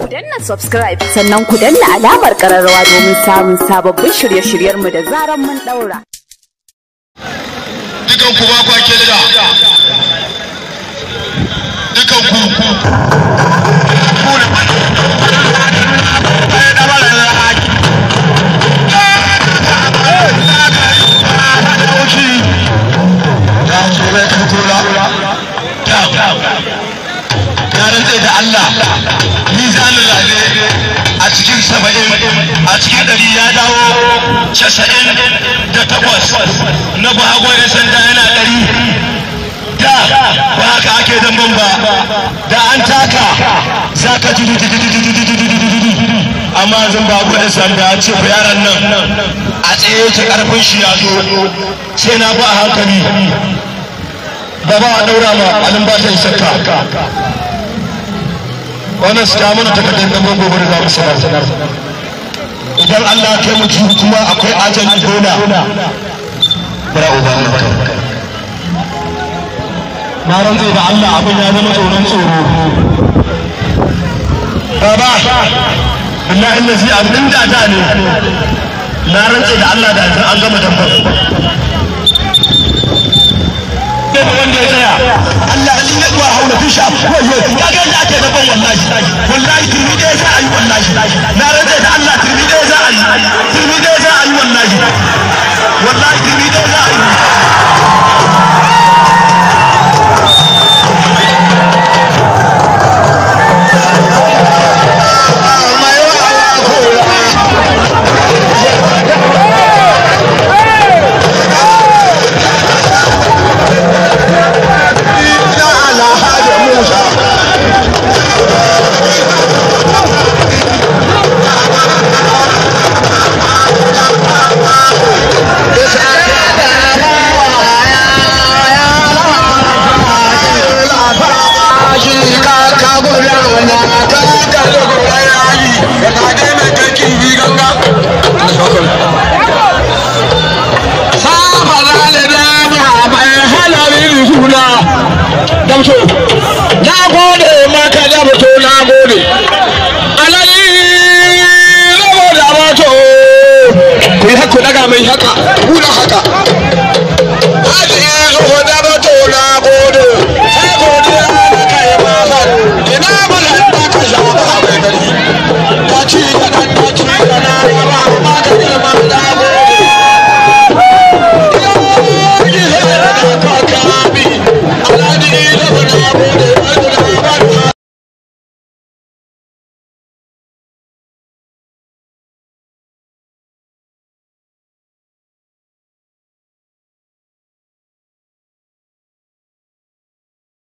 danna subscribe sannan ku danna alamar kararrawa domin samun sababbin shirye-shiryenmu da zaran mun daura. dukan ku ba kwa kelda dukan ku ku da ba ai da ba da haki ya ce bai kan kula ya rantse da Allah mizanin lalle a cikin saba'in a cikin ɗari ya dawo casa'in da takwas na bago ya sanda yana ɗari da ba haka ake damban ba da an taka za ka ji amma zan bago ya sanda ya ce ku yaran nan a tsaye yake karfin shi ya zo sai na ba a hankali ba ba a daura ma alin ba ta yi shakka wannan su ta mana takardar da gobe da za mu sanar idan Allah kai mu kuma akwai ajali gona bara uba mun kai na rantse da Allah abin ya zama tsoron tsoro baba billahi allazi abin da da ne na rantse da Allah da an gama dambar wanda ya tsaya Allah in ya zuwa haula fi sha wayo ya ga yadda ake daban wallahi wallahi turmi ɗaya za a yi wallahi na rantsa da Allah turmi ɗaya za a yi turmi ɗaya za a yi wallahi wallahi turmi ɗaya za a yi damso na gode